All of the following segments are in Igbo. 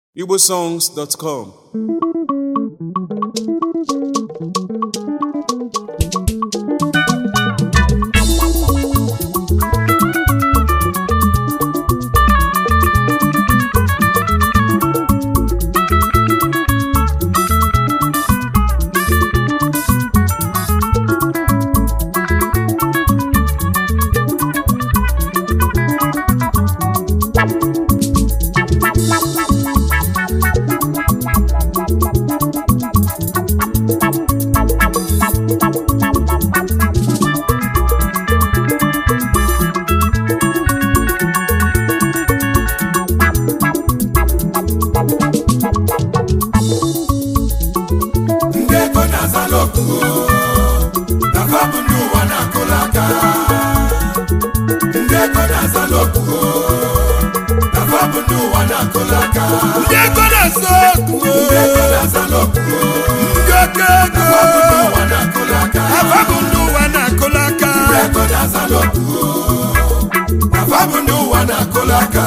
igbosongs.com ndị ego na-azala okwu na fa bụ ndị ụwa na-akụla aka ndị ego na-azala okwu na fa bụ ndị ụwa na-akụla aka ndị ego na-asa okwu ndị ego na-azala okwu ndị oke ego na fa bụ ndị ụwa na-akụla aka afa bụ ndị ụwa na-akụla aka ndị ego na-azala okwu na fa bụ ndị ụwa na-akụla aka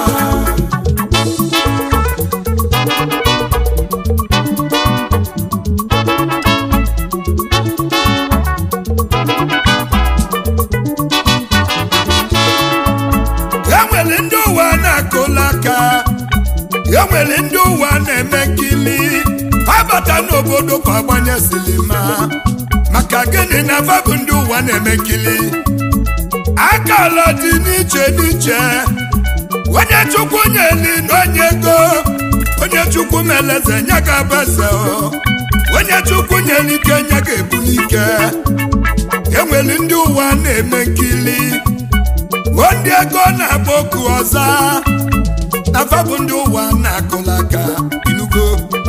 e nwere ndị ụwa na-akụla aka e nwere ndị ụwa na-eme nkili ha bata n'obodo ka agbanye silima maka gịnị na afa bụ ndị ụwa na-eme nkili akala dị n'iche n'iche onye chukwu nyeli na onye ego onye chukwu meleze nye ga abeze onye chukwu nyere ike nye ga ebuli ike enwere ndị ụwa na-eme nkili o ndị ego na-agba oku ọza na fa bụ ndị ụwa na-akụla aka inugo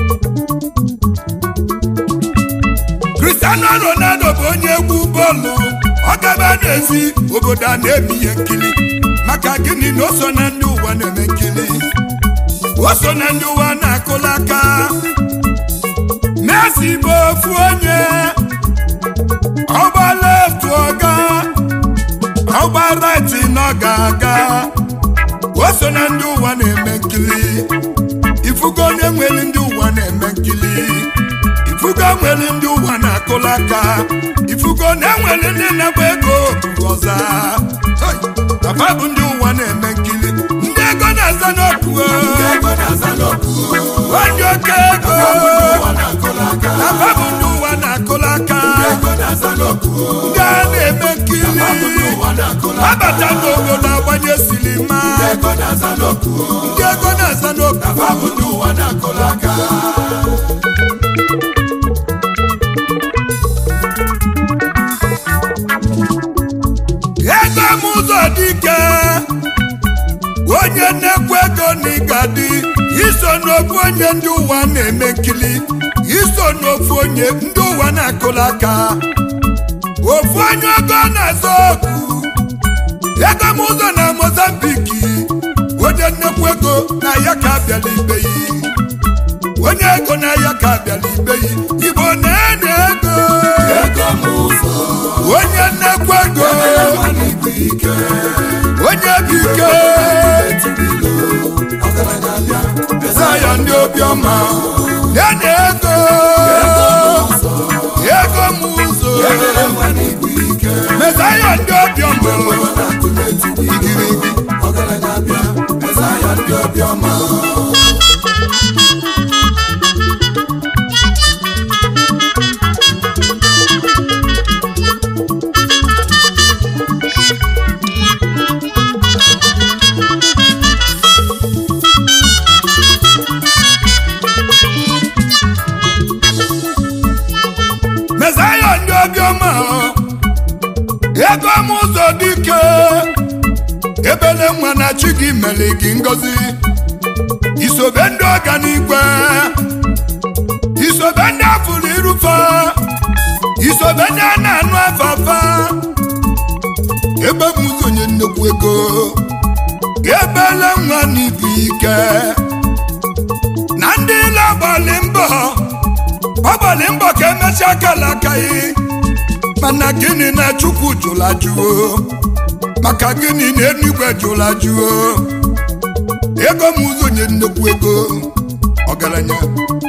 Cristiano Ronaldo bụ onye egwu bọọlụ ọ gaba n'ezi obodo a na-eme ihe nkiri maka gịnị na o so na ndị ụwa na-eme nkiri o so na ndị ụwa na-akụla aka Messi bụ ofu onye ọgba left ọga ọgba right na ọ ga-aga o so na ndị ụwa na-eme nkiri ifugo onye nwere ndị ụwa na-eme nkiri ifugo nwere ndị ụwa na-akụla aka ifugo na enwere ndị na-agba ego buru ọza Hey! Papa bụ ndị ụwa na-eme nkiri ndị ego na-aza n'okwu ndị ego na-azala okwu ndị oke ego ụwa na-akụla aka Papa bụ ndị ụwa na-akụla aka ndị ego na-azala okwu ndị a na-eme nkiri fa bụ ndị ụwa na-akụla aka abata n'obodo agbanye silima ndị ego na-azala okwu ndị ego na-aza n'okwu fa bụ ndị ụwa na-akụla aka ego m ụzọ dike onye nnekwu ego na ịgadi iso n'ofu onye ndị ụwa na-eme nkili iso n'ofu onye ndị ụwa na-akụla aka ofu onye ego na-azọ okwu ego m ụzọ na mozambiki onye nnekwu ego na ya ka abịala ibe yi onye ego na ya ka abịala ibe yi igbo na-ene ego ego m ụzọ onye nnekwu ego ego n'igwe ike onye bụ ike etibilo ọgaranya bịa Zaya ndị obiọma ya na ego ego m ụzọ ego nwa n'igwe ike mezaya ndị obiọma ọ na-akụ n'etiti igirigi ọgaranya bịa eza ya ndị obiọma mezaya ndị obiọma ego m ụzọ dike ebele nwa na chi gị mere gị ngozi isobe ndị ọganigwe isobe ndị afụrụ irufe isobe ndị a na-anụ afafa ebe m ụzọ onye nnukwu ego ebele nwa n'ibu ike na ndị ile agbalị mbọ ọgbalị mbọ ka emechaa kala akaghị mana gịnị na chukwu jụla jụọ maka gịnị na enigwe jụla jụọ ego m ụzọ nye nnekwu ego ọgaranya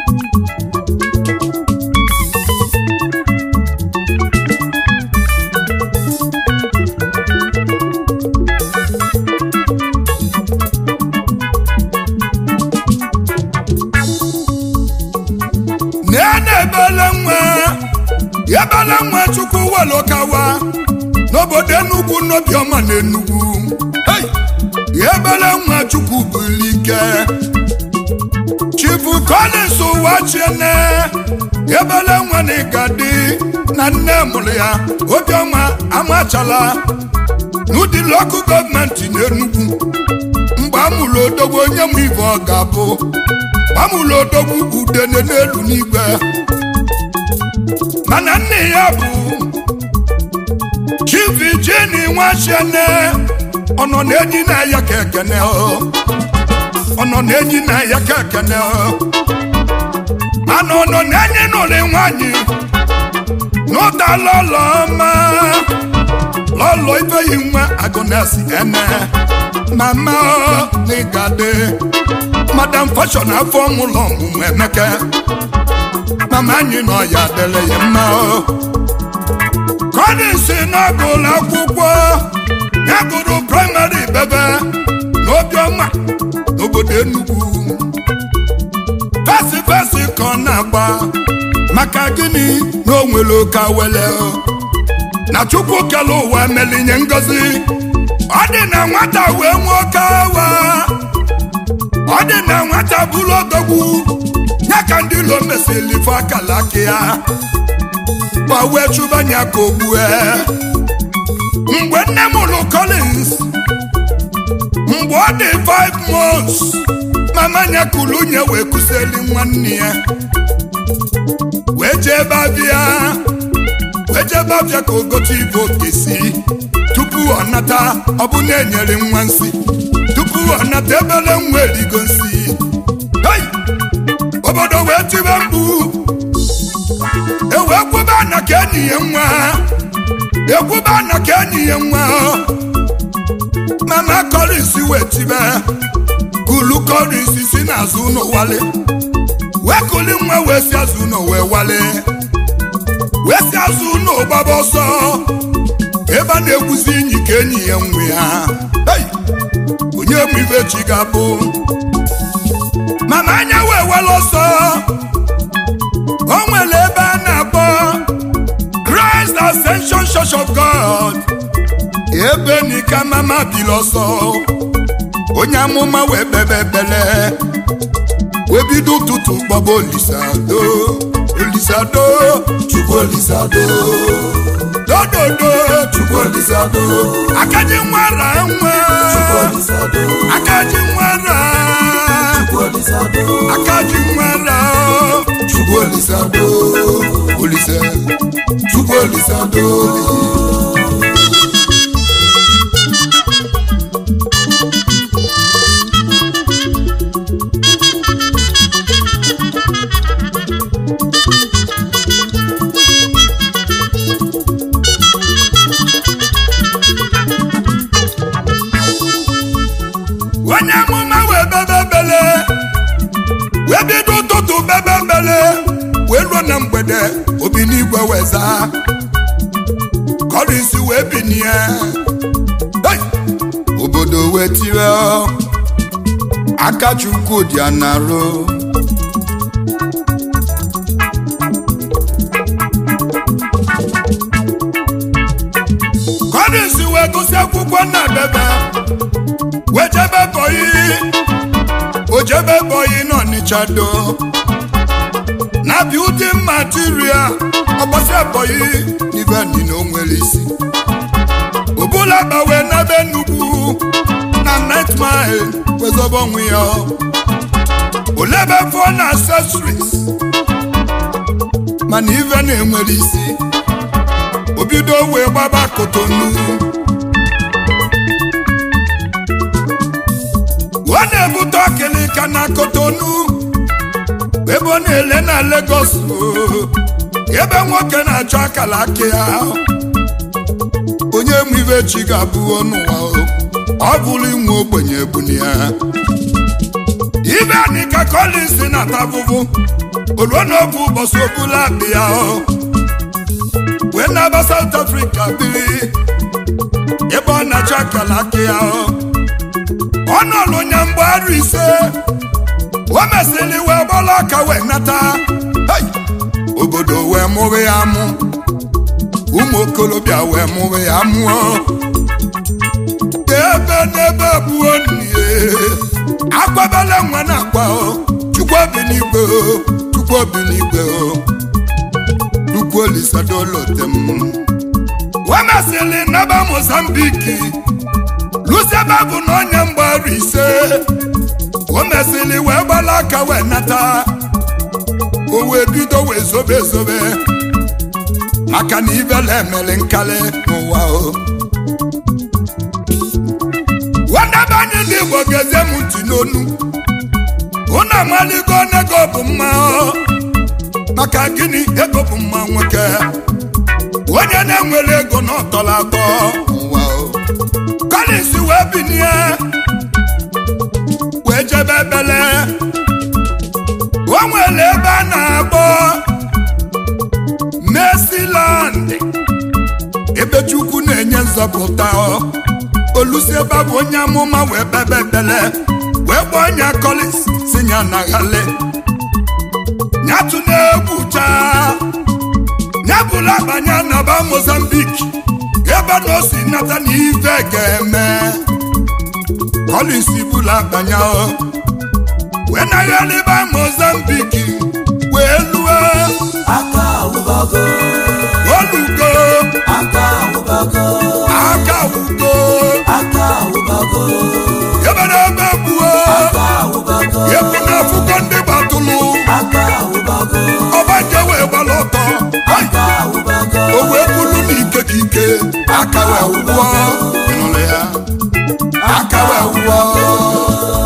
na-ebele nwa ebele nwa chukwu welokawa n'obodo enugwu n'obiọma na enugwu Hey! ebele nwa chukwu bulike chifu collins ụwa chiene ebele nwa na ịgadi na nne mụrụ ya obiọma amachala n'ụdị lokal gọọmenti n'enugwu mgbe a mụrụ odogwu onye m ibe ọ ga-abụ gbamụlụ odogwu udene n'elu n'igwe mana nne ya bụ chief jeni nwachene ọnọ na-enyi na ya ka ekene ọnọ na-enyi na ya ka ekene mana ọnọ na-enyi n'ụlọ nwanyị n'ụda lọlọ ọma lọlọ ifeyi nwa agụnesi ene mama n'ịgade madam fashion afọ mụlọ ọmụmụ emeke mama anyị nọ ya dele ya mma kọdịsị n'ọgụlụ akwụkwọ ya gụrụ praịmarị bebe n'obiọma n'obodo enugwu fesi fesi ka ọ na-agba maka gịnị na o nwere oke awele na chukwu kele ụwa melinye ngozi ọ dị na nwata wee nwee oke awa ọ dị na nwata bụrụ odogwu ya ka ndị ilo mesịrị ife akala aka ya ma wee chụbanya ka ogbue mgbe nne m lụ Collins mgbe ọ dị 5 months mama nya kulu nye wee kụsịrị nwanne ya wee jee babịa wee jee babịa ka ogote ibe okesi tupu ọ nata ọ bụ na enyere nwa nsị tupu ọ nata ebele nwa erigo nsị Hey! obodo wee tibe mkpu ewee kwuba na ka enyi ya nwa ekwuba na ka enyi ya nwa mama Collins wee tibe kulu Collins si n'azụ ụlọ wale wee kuli nwa wee si azụ ụlọ wee wale wee si azụ ụlọ gbaba ọsọ ebe a na-egwuzi enyi ka enyi ya nwe ya Hey! onye mụ ibe chi ga-abụ mama anya wee were ọsọ o nwere ebe a na-akpọ Christ Ascension Church of God ebe nika mama biri ọsọ onye amụma wee bebe ebele wee bido ụtụtụ gbaba olisado olisado chukwu olisado dododo chukwu olisado akaji nwara nwa akaji nwara akaji nwara chukwu olisado olise chukwu olisado onye amụma wee bebe bele wee bido ụtụtụ bebe bele wee ruo na mgbede obi n'igwe wee zaa Collins wee binie Hey! obodo wee tire aka chukwu dị anarụ Collins wee gụsị akwụkwọ na bebe wee jebe bọyị o jebe bọyị n'Ọnịcha do na building material ọgbasi bọyị n'ibe ndị na onwere isi obula gbawe n'ebe nnukwu na night mile wezọba onwe ya olebe phone accessories mana ive na-enwere isi obido wee gbaba kotonu ọ na-ebute ọkịlịka na kotonu ebe ọ na-ele na Lagos oo, ebe nwoke na-achọ akala aka ya onye mụ ibe chi ga-abụ n'ụwa o, ọ bụrụ inwe ogbenye ebuni ya ibe anyị ka Collins na-ata afụfụ oluo n'ofu ụbọchị obula akpị ya o wee na-aba South Africa biri ebe ọ na-achọ akala aka ya o ọ nọlụ nya mgbe arụ ise o mesịrị wee gbala aka wee nata Hey! obodo wee mụrụ ya mụ ụmụ okorobịa wee mụrụ ya mụọ ebe n'ebe buo nnie akwabala nwa na akwa o chukwu obi n'igwe o chukwu obi n'igwe o chukwu olisadolotem wemasịrị naba mozambiki lusebe bụ na onye mgbaru ise o mesịrị wee gbala aka wee nata o wee bido wee zobe ezobe maka na ibele emere nkali n'ụwa o wadebe anyị ndị igbo gezie m ntị n'onu unu amaligo nego bụ mma o maka gịnị ego bụ mma nwoke onye na-enwere ego na ọtọrọ atọ ụwa o Collins wee binie wee jebe ebele o nwere ebe a na-akpọ Mercyland ebe Chukwu na-enye nzọpụta olusi ebe a bụ onye amụma wee bebe ekpele wee kpọọ nya Collins si nya na ghale nyatụ na-egwu chaa nyabụla banye naba Mozambique ebe na o si nata na ife ga-eme Collins bụla banye o wee naghaliba Mozambique wee lue aka awụbago olugo aka awụbago aka wugo aka awụbago ebe na ebe buo aka awụbago ebu na afụkọ ndị gbatụlụ aka awụbago ọbanje wee gbala ọtọ Hai! aka awụbago o wee bulu n'ike ka ike aka wee wụọ ịnụrụ ya aka wee wụọ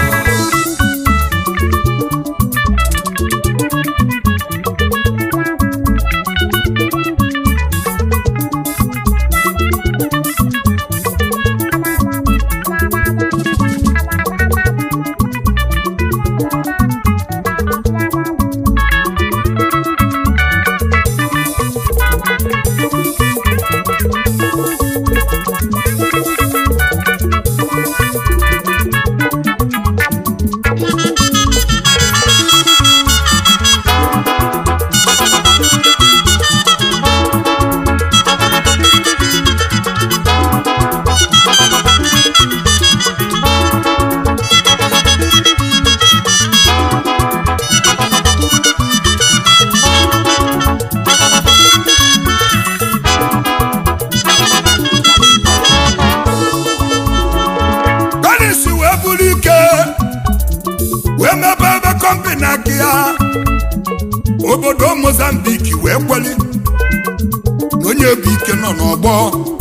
Collins wee buru ike wee mebe ebe kọmpani aka ya obodo Mozambique wee kweli na onye bụ ike nọ n'ọgbọ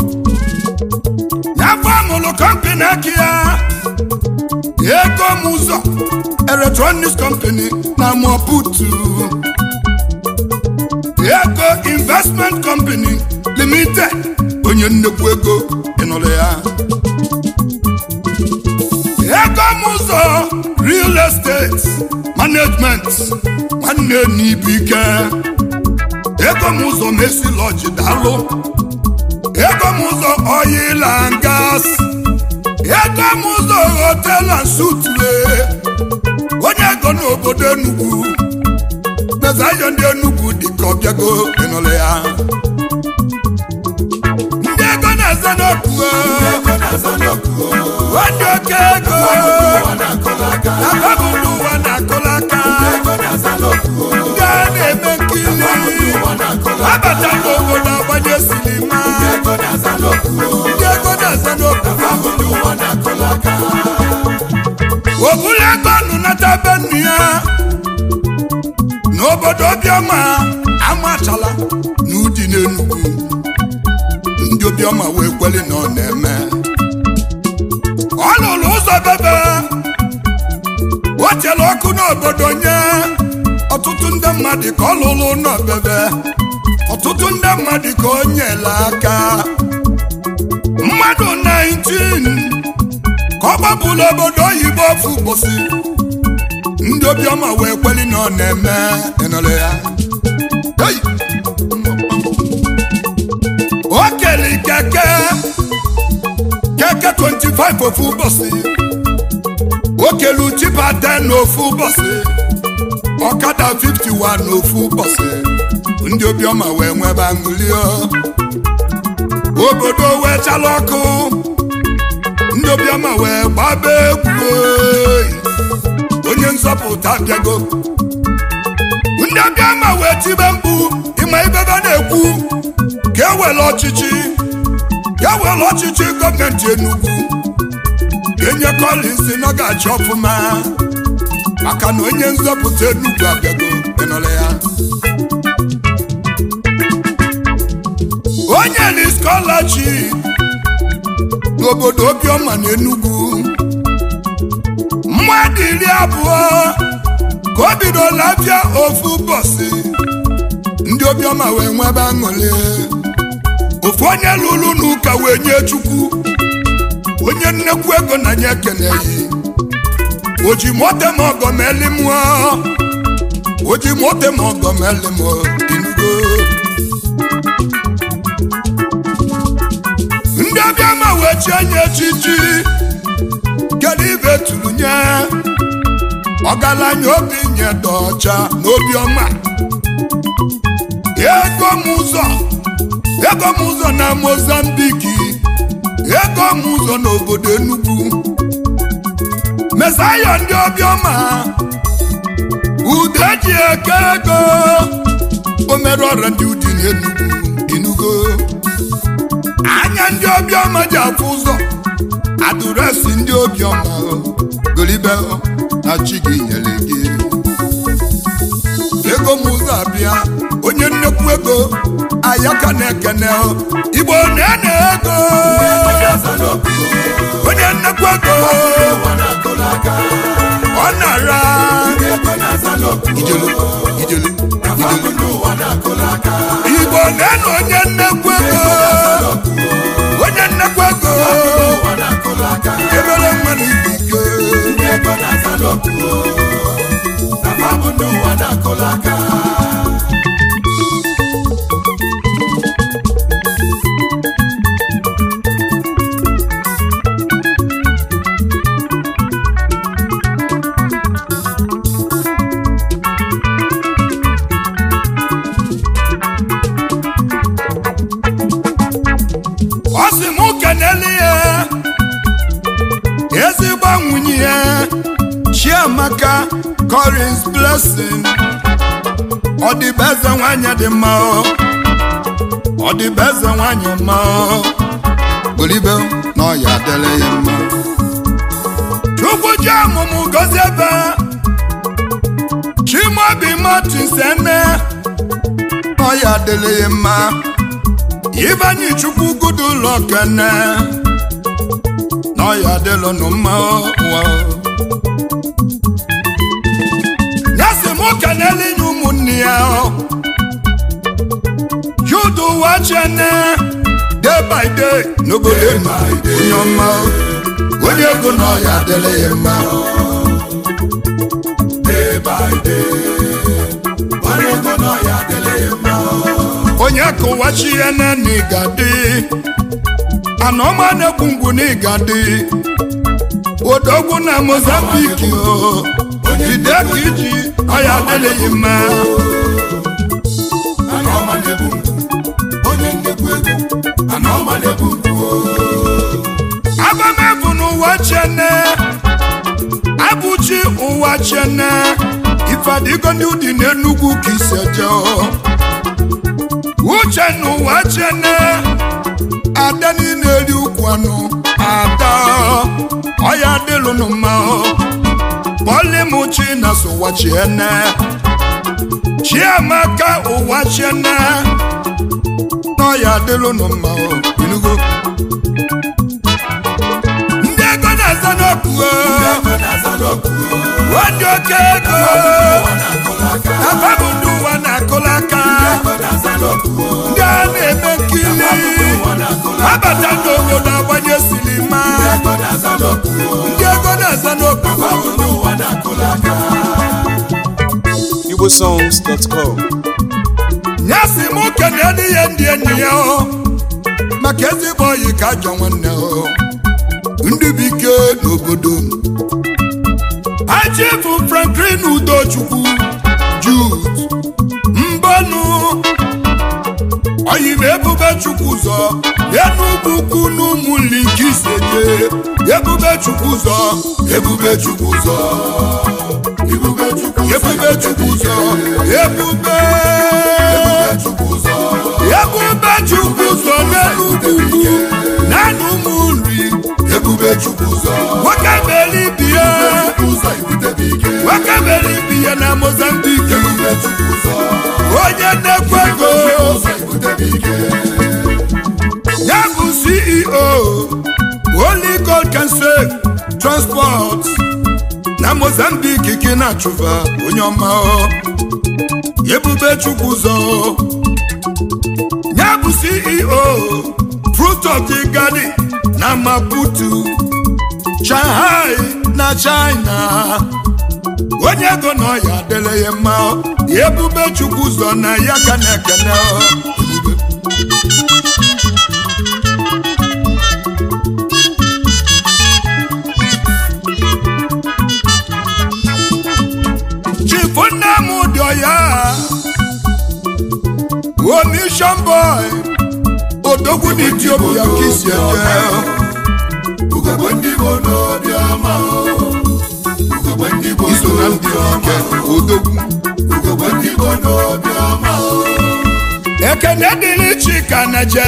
nyafọ amụrụ kọmpani aka ya ego m ụzọ electronics company na Maputo ego investment company limited onye nnekwu ego ịnụrụ ya ego m ụzọ real estate management nwanne n'ibu ike ego m ụzọ mesi lọji dalụ ego m ụzọ oil and gas ego m ụzọ hotel and suitle onye ego n'obodo Enugu mezayo ndị Enugu dịka ọbịago ịnụrụ ya ndị ego na-eze n'okwu ego na-aza n'okwu Ndị oke ego ụwa na-akọla aka ababụlụ ụwa na-akụla aka ego na-aza n'okwu ndị a na-eme nkiri ụwa na-akọla abata n'obodo agbanye silima ego na-aza n'okwu ndị ego na-aza n'okwu abụghị ụwa na-akọla aka obula ego nụ nata be nnu ya n'obodo obiọma amachala na ụdị n'Enugu ndị obiọma wee kweli na ọ na-eme ọ lụrụ ụzọ bebe o chere ọkụ n'obodo nye ọtụtụ ndị mmadụ ka ọ lụrụ n'obebe ọtụtụ ndị mmadụ ka o nyela aka mmadụ 19 ka ọ gbapụrụ obodo oyibo ofu ụbọchị ndị obiọma wee kweli na ọ na-eme ịnụrụ ya Hey! o kere keke keke 25 ofu ụbọchị o kelu tipa 10 n'ofu ụbọchị ọkada 51 n'ofu ụbọchị ndị obiọma wee nwebe aṅụlio obodo wee chala ọkụ ndị obiọma wee gbaba egwu oyi. onye nzọpụta bịago ndị obiọma wee tibe mkpu ịma ibebe na-ekwu ka ewere ọchịchị ka ewere ọchịchị gọọmenti Enugu enye Collins na ọ ga-achị ọfụma maka na onye nzọpụta Enugu abịago ịnọrọ ya onye ni scholarship n'obodo obiọma na Enugu mmadụ iri abụọ ka o bidola abịa ofu ụbọchị ndị obiọma wee nwebe aṅụrị ofu onye lụrụ n'ụka wee nye chukwu onye nnekwu ego na nye ekeneghị o ji mote ma ọgọ ma eli mụọ o ji mote ma ọgọ ma eli mụọ inugo ndị obiọma wee chie nye echichi kedu ibe tụrụ nye ọgaranya obi nye dọcha n'obiọma ego m ụzọ ego m ụzọ na mozambiki ego m ụzọ n'obodo Enugu mesaya ndị obiọma ude ji eke ego o mere ọrịa ndị udi n'Enugu Enugu anya ndị obiọma ji afụ ụzọ adụresị ndị obiọma golibe na chi gị nyere gị ego m ụzọ abịa onye nnekwu ego ayaka na-ekene igbo na-ene ego onye nnekwu ego ọ nara ijelu ijelu igbo na-ene onye nnekwu ego onye nnekwu ego ebere mmadụ ibu ike ọ sị m kenele ya ezigbo nwunye ya chiamaka Collins blessing ọ dịbe eze nwanyị dị mma o ọ dịbe eze nwanyị mma o olibe na ọ ya adịla ya mma chukwu ji ọmụmụ gozie ebe chimobi martins ene na ọ ya adịla ya mma Ibanyi chukwu gudu ụlọ kene na ọ ya adịlụ nụ mma ụwa ya sị m kenele inye ụmụnne ya judu ụwa chene day by day n'obodo enu onye ọma onye ego na ọ ya adịlị ya mma onye kụwachi ya na n'igadi anọma na-ekwu ngwu n'igadi odogwu na mozambiki o jide ka iji ọya adịghị mma abamebu n'ụwa chene abụchi ụwa chene ifadigo ndị ụdị n'enugwu ka isi eje uche n'ụwa chene ada niile eri ukwu anụ ada ọya dịlụnụ mma polimuchi na sowa chiene chiamaka ụwa chene n'ọya dịlụnụ mma inugo ndị ego na-aza n'okwu wadị oke ego afabụ ndị ụwa na-akụla aka ndị a na-eme nkiri abata n'obodo agbanye silima ndị ego na-aza n'okwu igbosongs.com nyasị m kenelu ihe ndị enyi ya o maka ezigbo oyi ka ajọ nwanne o ndị bụ ike n'obodo m achifu franklin udochukwu jude mbọnụ oyi m ebube chukwu ụzọ enugwu ukwu n'ụmụ linkisete ebube chukwu ụzọ ebube chukwu ụzọ Ibube Chukwu ebube chukwu ụzọ ebube Chukwu ụzọ ebube chukwu ụzọ n'enugwu ukwu naanị ụmụ nri Ebube Chukwu ụzọ nwoke mere ibi ya Chukwu ụzọ ibutebe ike nwoke mere ibi ya na mozambik Ebube Chukwu ụzọ onye na-ekwe ego ụzọ ibutebe ike ya bụ ceo holy god can save transport na mozambik ka ị na-achụba onye ọma o. ebube chukwu ụzọ ya bụ ceo fruit of the garden na maputo shanghai na china onye ego na ọya adịrị ya mma ebube chukwu ụzọ na ya ka na-ekene o. chifu nne m dị ọya omission boy odogwu na etiopia ka isi eje Ugogbe ndị Igbo n'obi ọma Ugogbe ndị Igbo iso na ndị n'obi ike ọma odogwu Ugogbe ndị Igbo n'obi ọma ekene dịrị chika na je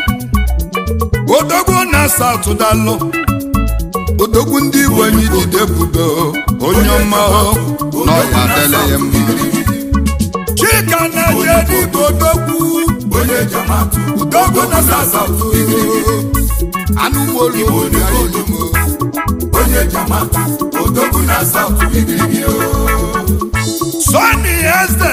odogwu na saụtụ dalụ odogwu ndị igbo anyị jide budo onye ọma na ọya adịrị ya mma chika na je dịka odogwu Onye jamatụ odogwu na saụtụ anụ molu onye anyị Onye jamatụ Odogwu na South Igirigi o Sọni eze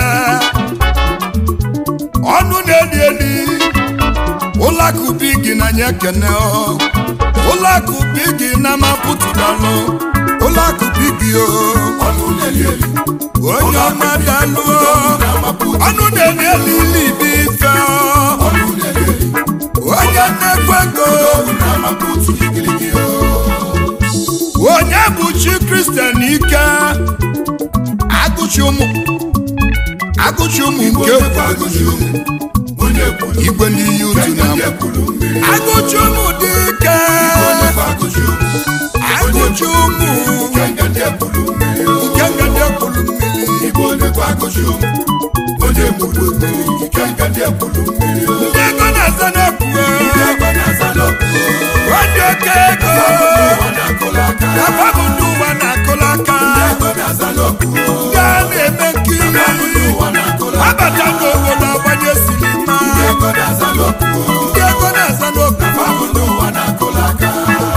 ọnụ na-eli eli ụlọakụ bigi na nye kene ọ. ụlọakụ bigi na mapụtụdalụ ụlọakụ bigi o Ọnụ na-eli eli onye ọma dalụ o. ọnụ na-eli eli libi ife ọ. Ọnụ na-eli eli onye na-ekwe ego Odogwu na Maputo Igirigi o onye bụ chi kristian ike agụchi ụmụ agụchi ụmụ nke Onye agụchi ụmụ Onye kwuru igwe n'iyi utu na Onye kwuru mmiri agụchi ụmụ dị ike Onye agụchi ụmụ agụchi ụmụ Kenga ndị kwuru mmiri o nke ngadi ekwulu mmiri Igbo onye kwa agụchi ụmụ Onye kwuru mmiri Kenga ndị kwuru mmiri o ndị ego na-aza na-ekwue Ego na-aza n'ọkụ o ndị oke ego Ụwa na-akụla aka afa bụ ndị ụwa na-akụla aka Ego na-aza n'ọkụ o ndị a na-eme nkiri Ụwa na-akụla aka abata n'obodo agbanye sinima Ego na-aza n'ọkụ o ndị ego na-aza n'okwu Abụ n'ụwa na-akụla aka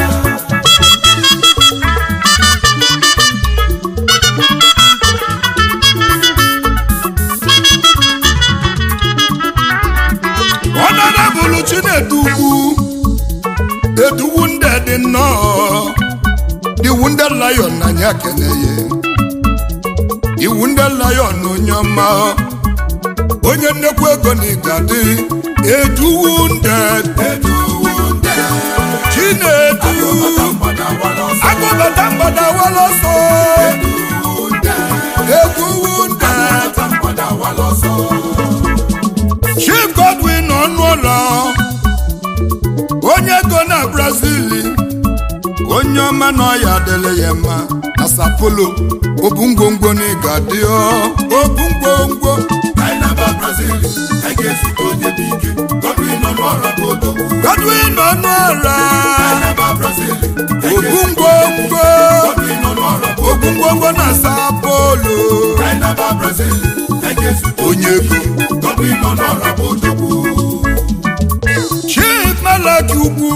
ọnọdụbụlụ chinedu ugwu eduwu ndị dị nnọọ iwu ndị lion na anya keneye iwu ndị lion onye ọma onye nnekwu ego na ịgadị eduwu ndị Eduwu ndị chinedu mgbada wala ọsọ agụbata mgbada wala ọsọ Eduwu ndị eduwu ndị Ata mgbada wala ọsọ chief godwin ọnụụlọ onye ego na brazil onye ọma na ọya adịla ya mma na sapolo obu ngwongwo na ịga dị obu ngwongwo Anyị na-aba Brazil anyị ga-ezute onye dị ike Godwin nọ n'ọrụ bụ odogwu godwin ọnụọra Anyị na-aba Brazil anyị obu ga-ezute ngwongwo Godwin nọ n'ọrụ bụ obu ngwongwo na sapolo Anyị na-aba Brazil anyị ga-ezute onye ego Godwin nọ n'ọrụ bụ odogwu chief malaki ugwu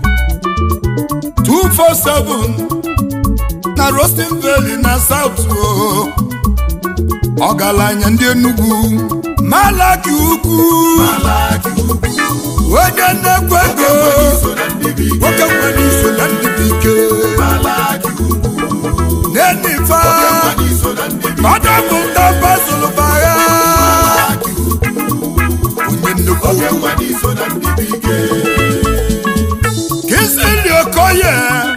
247 na Roasting Valley na South o ọgaranya ndị Enugu malaki ugwu Malaki ugwu onye nnekwu ego so na ndị bụ ike nwoke nwere iso na ndị bụ ike Malaki ugwu n'enifa oke mmadụ iso na ndị bi ọdọpụta basolubagha onye nnukwu oke mmadụ iso na ndị bi ike kisili okoye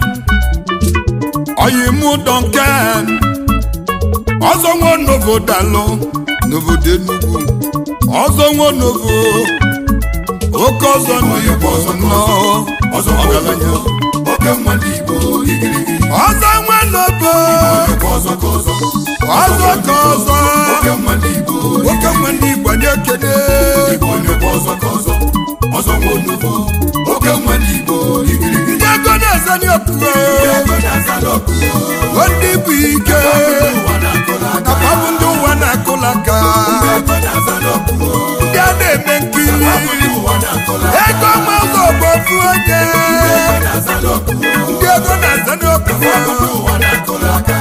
oyimu duncan ọzọ nwa novo dalụ n'obodo enugwu ọzọ nwa novo oke ọzọ n'igbo nọ ọzọ ọgaranya oke mmadụ igbo igirigi ọzọ nwa novo ọzọ ọzọ ka ọzọ ọzọ ka ọzọ oke mmadụ igbo oke nwa ndị igbo na-ekene igbo onyekwa ọzọ ka ọzọ ọzọ nwa onugbo oke mmadụ igbo igirigi ndị ego na-eze n'okpukpe ego na-aza n'ọkụ ndị bụ ike ụwa na-akọla aka kapabụ ndị ụwa na-akụla aka ego na-aza n'ọkụ ndị a na-eme nkiri ụwa na-akọla ego mazụ bụ ofu onye ego na-aza n'ọkụ ndị ego na-aza n'okpukpe ụwa na-akọla aka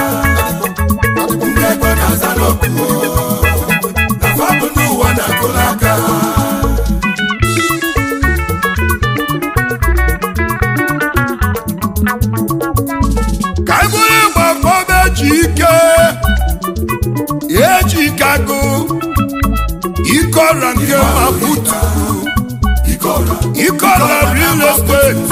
ndị ego na-aza n'ọkụ na fabụ ndị ụwa na-akọla aka ka e bụrụ ịgba bọba eji ike eji ike agụ ike ọra nke maputu ike ọra ike ọra real estate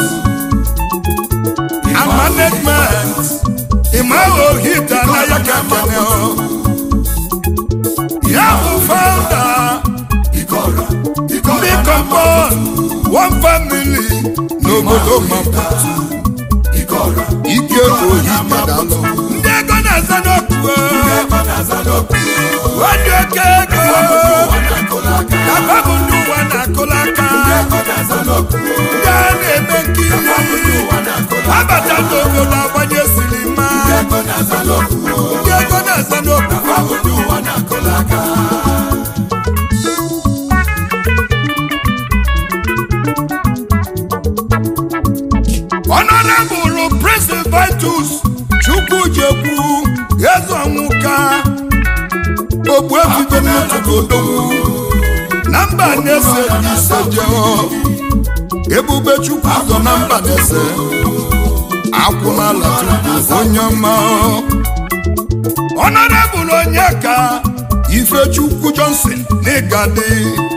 and management ịmaghị ohita na ya ka kene ya bụ founder ike ọra ike ndị ọra compound one family n'obodo maputu ike ọra ike ohita dalụ ndị ego na-aza n'okpukpe ego na-aza n'ọkụ wadị oke ego ụwa na-akọla aka Papa bụ ndị ụwa na-akụla aka ego na-aza n'ọkụ ndị a na-eme nkiri ndị ụwa na-akọla abata n'obodo agbanye silima ego na-aza n'ọkụ ndị ego na-aza n'okwu fabụ ndị ụwa na-akọla aka ọnọdụbụrụ Prince Vitus Chukwujekwu eze ọnwụka ogbuebido n'obodo na mba na-ese n'ise jeo ebube chukwu ụzọ na mba na-ese akwụnala chukwu onye ọma ọnọdụbụrụ onye ka ifechukwu johnson n'ịgadị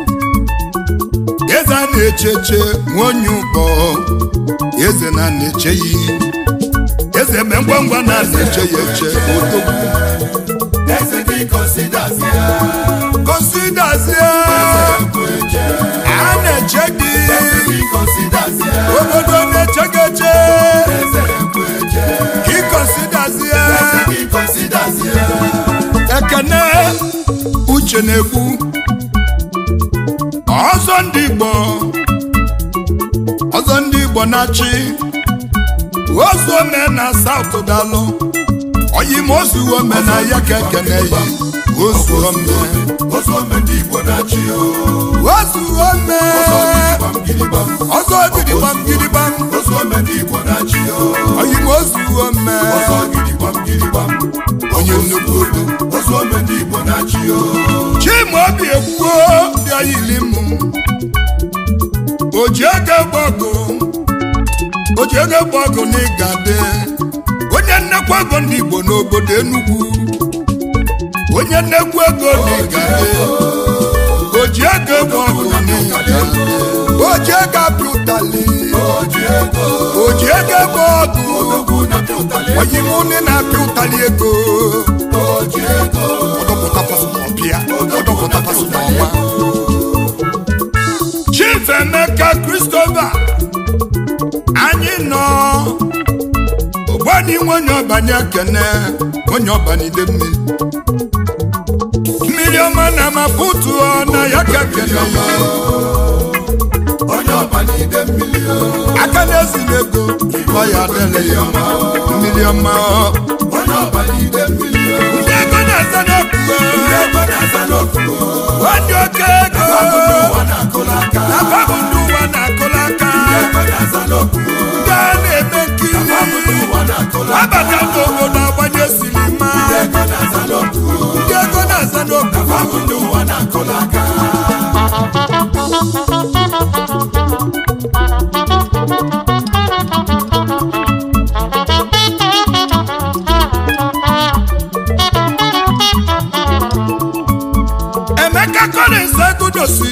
eze a na-echeche nwonye ụbọ eze na na-eche ya eze me ngwa ngwa na na-eche ya eche odogwu eze gị kọsidazi ya kọsidazie ekwu eche a na-eche gị eze gị kọsidazi ya obodo na-eche gị eche eze ekwu eche ka ịkọsidazie eze gị kọsidazi ya ekene uche na-ekwu ọzọ ndị igbo ọzọ ndị igbo na-achị ozu ome na saut dalụ oyim ozu ome na ya ka ekene yi ozu ome ozu ome ndị igbo na-achị o ozu ome gbam gidigbam ọzọ gidigbam gidigbam ozu ome ndị igbo na-achị o oyim ozu ome ọzọ gidigbam gidigbam onye nnukwu obi ozu ome ndị igbo na-achị o chimaobi ekwuo bịa yili m oji ego gbọgụ oji ego gbọgụ na ịgade onye nnekwu ego ndị igbo n'obodo enugwu onye nnekwu ego na ịgade oji ego gbọgụ na ịgade oji ego apịa ụtali oji ego oji ego gbọgụ odogwu na pịụtali oyimụnị na-apịa ụtali ego oji ego ọdọpụta pasụpọtụ ọpịa ọdọpụta pasụpọtụ ọnwa chief emeka christopher anyị nọ ogbani nwenye ọbanye ekene onye ọbanide mmiri mmiri ọma na maputu na ya ka ekene ya onye ọba n'ide mmiri o aka na-ezili ego ọ ya adịla ya mma mmiri ọma onye ọba n'ide mmiri o ndị ego na-aza n'okpukpe ndị ego na-aza n'okwu o ndị oke ego ụwa na-akụla aka na babụ ndị ụwa na-akụla aka ego na-aza n'okwu o ndị a na-eme nkiri ụwa na-akụla aka abata n'obodo agbanye silima ego na-aza n'okwu o ndị ego na-aza n'okpukpe ndị ụwa na-akụla aka ọga Collins egudosi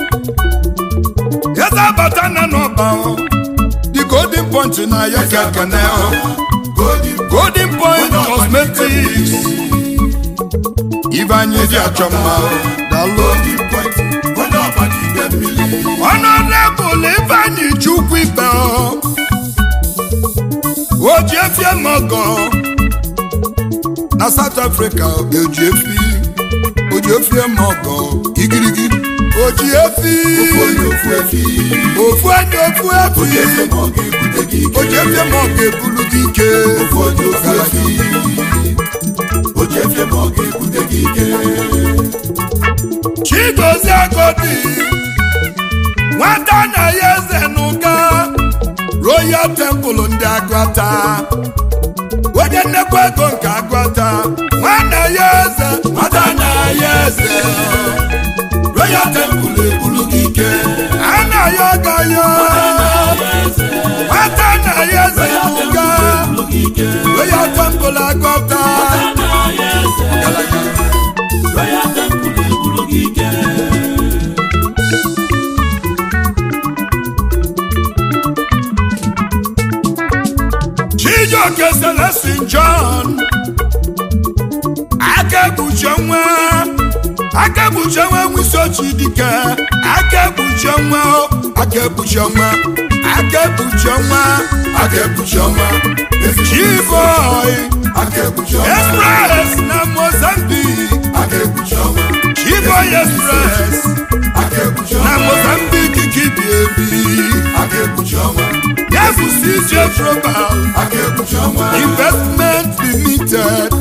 eze abata na n'ọba the golden point na ya ka ekene golden point cosmetics ibe anyị dị achọ mma dalụ honorable ifeanyi chukwu ibe oji efi mọgọ na south africa oji efi oji efi mọgọ igirigi oji efi ofu anyị ofu efi oji efi mọgọ ebulu gị ike chigozie agodi nwata na ya eze n'ụka royal temple ndị agụata onye nnekwu ego nke agụata nwana ya eze nwata na ya eze royal temple ebulu gị ike a na ya ọga ya nwata na ya eze n'ụka royal temple agụata chijioke celestin john aka ekpuchi nwa aka ekpuchi nwa nwisi ochi dike aka ekpuchi nwa aka ekpuchi nwa aka ekpuchi nwa aka ekpuchi nwa chiboy express na mozambique chiboy express na mozambique kibi ebi yefusi je global investment limited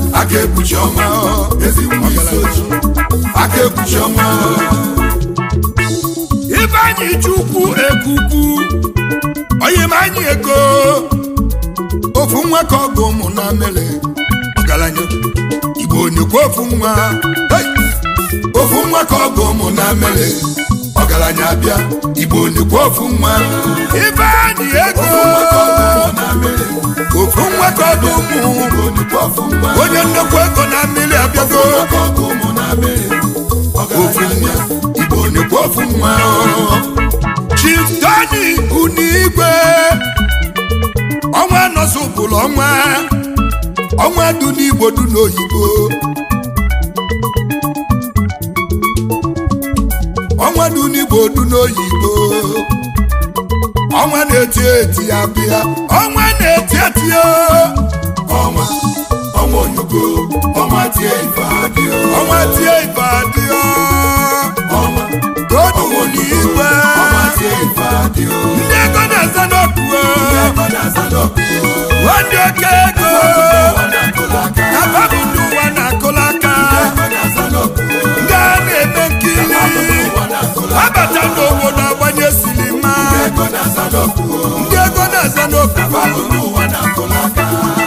ifeanyi chukwu ekuku oyimanyi ego ofu nwa ka ọgụ ụmụ na mere ọgaranya igbo onyekwa ofu nwa Hey! ofu nwa ka ọgụ ụmụ na mere ọgaranya bịa igbo onyekwa ofu nwa ifeanyi ego ofu nwa ka ọgụ ụmụ onye nnekwu ego na mmiri abịago ofu nwa igbo onyekwa ofu nwa chief tony unigwe ọnwa nọsụpụrụ ọnwa ọnwa du n'igbo du n'oyibo ọnwa du n'igbo du n'oyibo ọnwa na-eti eti ya bịa ọnwa na-eti eti o ọnwa ọnwa onyoko ọnwa tie ife adịọ ọnwa tie ife adịọ ọnwa todu n'igwe ọnwa tie ife adịọ ndị ego na-eze n'okwu ebe na-aza n'ọkụ ndị oke ego ụwa na-akụla aka na babụ ndị ụwa na-akụla aka ebe na-aza n'ọkụ ndị a na-eme nkiri ụwa na-akụla abata n'obodo agbanye silima ego na-aza n'ọkụ ndị ego na-eze n'okwu babụ ụwa na-akụla aka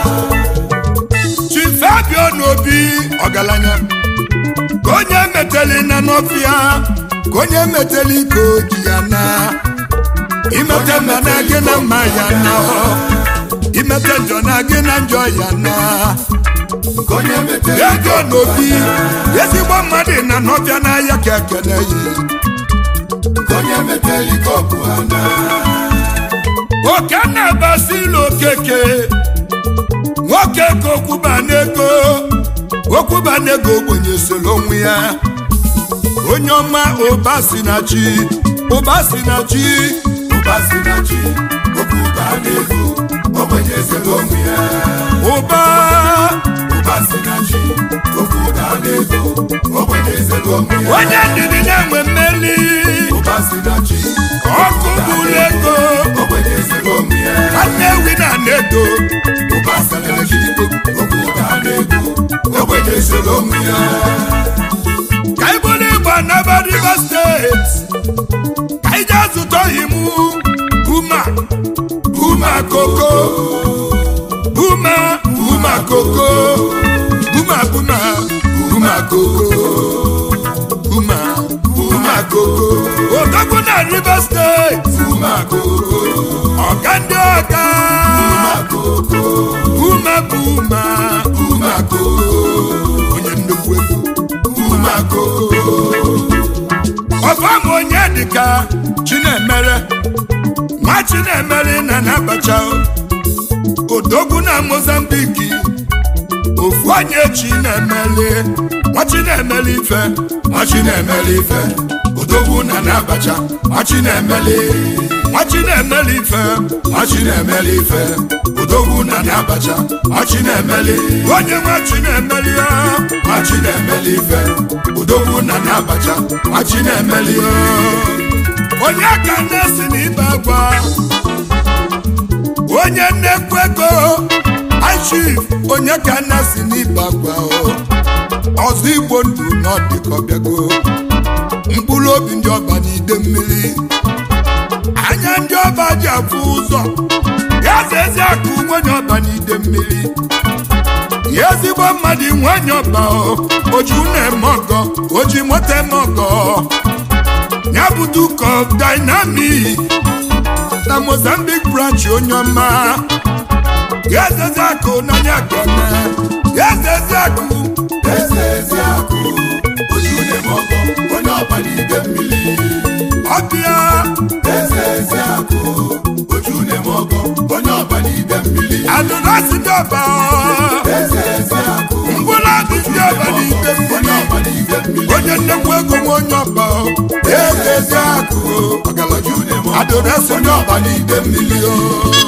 chifabio n'obi ọgaranya ka onye meteli na n'ọfịa ka onye meteli ike oji ya na imete mma na gị na mma ya na imete njọ na gị na njọ ya na nke onye metere ego n'obi ezigbo mmadụ na n'ọfịa n'ahịa ka ekele yi nke onye metere ike ọkụ ha na oke na-abasila okeke nwoke ka okwuba n'ego okwuba n'ego ogbenye soro onwe ya onye ọma ụba si na chi ụba si na chi ụba si na chi okwu ụba na-ego ogbenye ezere onwe ya ụba ụba si na chi okwu ụba na-ego ogbenye ezere onwe ya onye ndidi na-enwe mmeli ụba si na chi ọkụ bụrụ ego ogbenye ezere onwe ya nwanne ewi na na-edo ụba si na chi okwu ụba na-ego ogbenye ezere onwe ya ka ị bụrụ igbo anaba rivers steeti ka ị jee zụta imu buma buma koko buma buma koko buma buma buma koko buma buma koko odogwu na rivers steeti ụma koko ọga ndị ọga koko buma buma ụma koko onye nnukwu ego ụma koko ọfam onye dịka chinemere nwa chinemere na nabacha odogwu na mozambiki ofu onye chinemere nwa chinemere ife nwa chinemere ife odogwu na n'abacha nwa chinemere nwa chinemere ife nwa chinemere ife odogwu na n'abacha nwa chinemere onye nwa chinemere ya nwa chinemere ife odogwu na n'abacha nwa chinemere onye ka na-esi n'ibe agwa onye nnekwu ego achif onye ka na-esi n'ibe agwa o. ọzọ igbo ndụ n'ọdịkọbịago mkpụrụ obi ndị ọba n'ide mmiri anya ndị ọba ji afụ ụzọ ya za ezi akụ nwanyị ọba n'ide mmiri ya ezigbo mmadụ nwanyị ọba o oji na-eme ọgọ oji moto eme ọgọ ya bụ duke of dynamic na mozambique branch onye ọma ya ezezi akụ n'anya kene ya ezezi akụ eze ezi akụ oji une mọgọ onye ọba n'ide mmiri ọbịa eze ezi akụ oji une mọgọ onye ọba n'ide mmiri adụnasi ndị ọba eze ezi akụ mkpụrụ obi ndị ọba n'ide onye mmiri ọba n'ide mmiri onye nnekwu ego nwe onye ọba ya ezezi akụ oji une mọgọ adụnasi ndị ọba n'ide mmiri o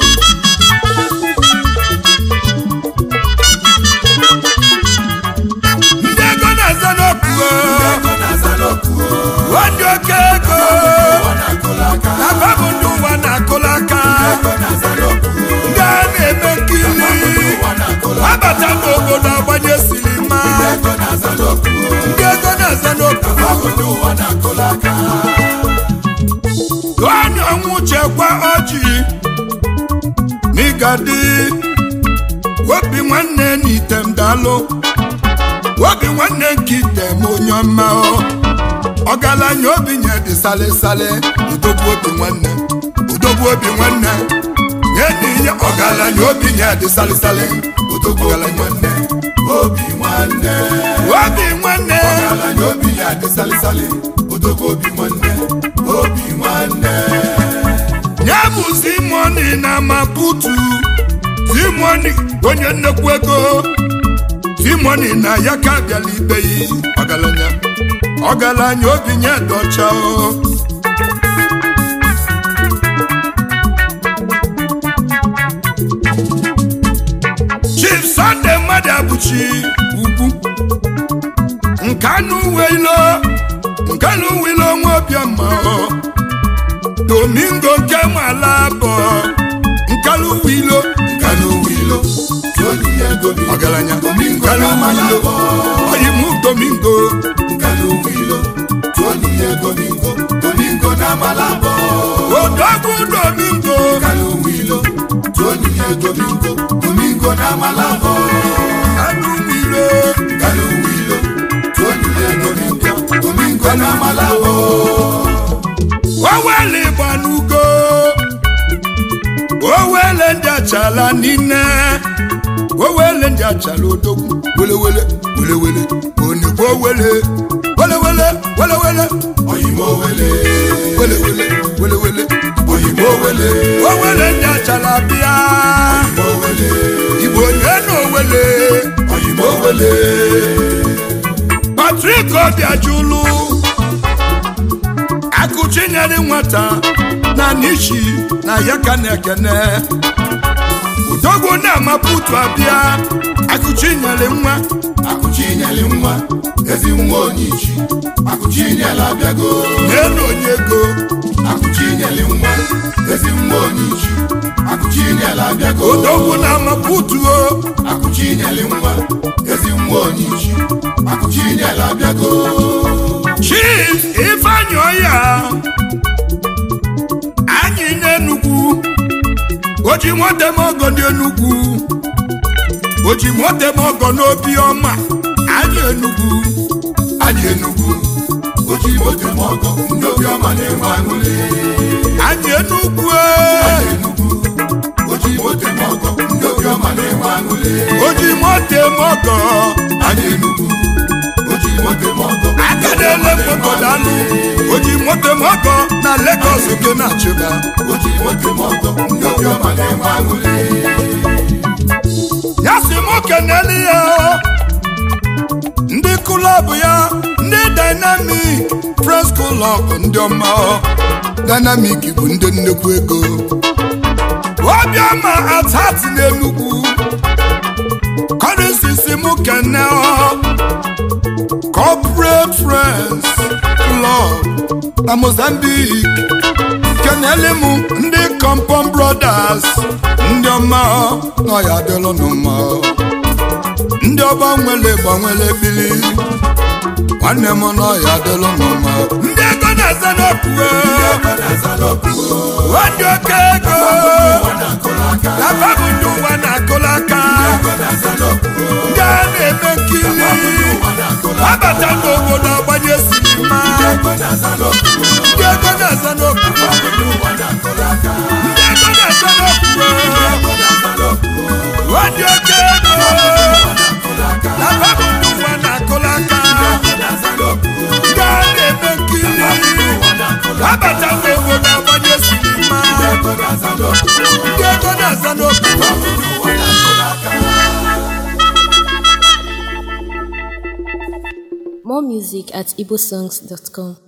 ndị ego na-aza n'okwu ego na-aza n'okwu ndị oke ego ọ na-akụla aka na babụ ndị ụwa na-akụla aka ego na-aza n'okwu ndị a na-eme nkiri ụwa na-akụla abata n'obodo agbanye silima ego na-aza n'okwu ndị ego na-aza n'okwu obodo ụwa na-akụla aka onye ọnwụ chekwa ọjị n'ịgadi obi nwanne n'item dalụ obi nwanne nke item onye ọma o. ọgaranya obi nye dị salịsalị udogbu obi nwanne udogbu obi nwanne nye n'ihe ọgaranya obi nye dị salịsalị udogbu ọgaranya nwanne obi nwanne obi nwanne ala na obi ya dị salịsalị odogwu obi nwanne obi nwanne ya bụ simoni na maputu simoni onye nnekwu ego simoni na ya ka bịala ikpe yi ọgaranya ọgaranya obi nye dọcha o chief sunday mmadụ abụchi ugwu nkanụ uwe ilo nkanụ uwe ilo nwa obiọma o domingo nke nwala bụ nkanụ uwe ilo nkanụ wilo tolu ya gomi ọgaranya domingo nkanụ uwe na-amala ilo bọ oyimu domingo nkanụ wilo tolu ya domingo domingo na-amala bọ odogwu domingo nkanụ wilo tolu ya domingo domingo na-amala bọ nkanụ uwe ilo nkanụ wilo tolu ya domingo domingo na-amala bọ owele gbanugo owele ndị achala niile owele ndị achala odogwu welewele welewele onegbu owele welewele welewele oyimo wele welewele welewele oyimo wele owele ndị achala bịa oyimo wele igbo onye na owele oyimo wele patrik obiajulu akụchinyere nwata na nishi na ya ka na-ekene udogwu na-amaputu abịa akụchinyere nwa akụchinyeli nwa ezi nwa onyichi akụchinyela abịago n'elu onye ego akụchinyeli nwa ezi nwa onyichi akụchinyela abịago udogwu na-amaputu o akụchinyeli nwa ezi nwa onyichi akụchinyela abịago chief ifeanyị ọya anyị n'enugwu oji motemogo dị enugwu oji motemogo n'obi ọma anyị enugwu anyị enugwu oji moto m ọgọ ndị obiọma na-enwe aṅụrị anyị enugwu anyị enugwu oji moto m ọgọ ndị obiọma na-enwe aṅụrị oji motemogo anyị enugwu oji moto m ọgọ aka na-ele mkpọkọdalụ oji nwoke mọgọ na Lagos oke na-achụga o ji nwoke m ọgọ ndị obiọma na-enwe aṅụrị ya si m keneli ya ndị klọb ya ndị dynamic press klọb ndị ọma dynamic bụ ndị nnekwu ego obiọma atat n'enugwu kọrịsisi m kene corporate friends club na mozambique keneli m ndị compom brothers ndị ọma nọ ya adịlụ n'ụma ndị ọba nwere gbanwere bili nwanne m nọ ya adịlụ n'ụma ndị ego na-eze n'okwu ego na-aza n'okwu ndị oke ego ụwa na-akụrụ aka afa bụ ndị ụwa na-akụla aka ego na-aza n'okwu ndị a na-eme nkiri ụwa na-akụrụ aka abata n'obodo agbanye sinima ego na-aza n'okwu ndị ego na-eze n'okwu ụwa na-akụrụ aka ndị ego na-eze n'okwu ego na-aza n'okwu ndị oke ego na-akụrụ aka afa bụ ndị ụwa na-akụla aka ego na-aza n'okwu ndị a na-eme nkiri ụwa na-akụrụ abata n'obodo agbanye sinima ego na-aza n'okwu ndị ego na-aza n'okwu ụwa na-akụrụ aka More music at igbosongs.com.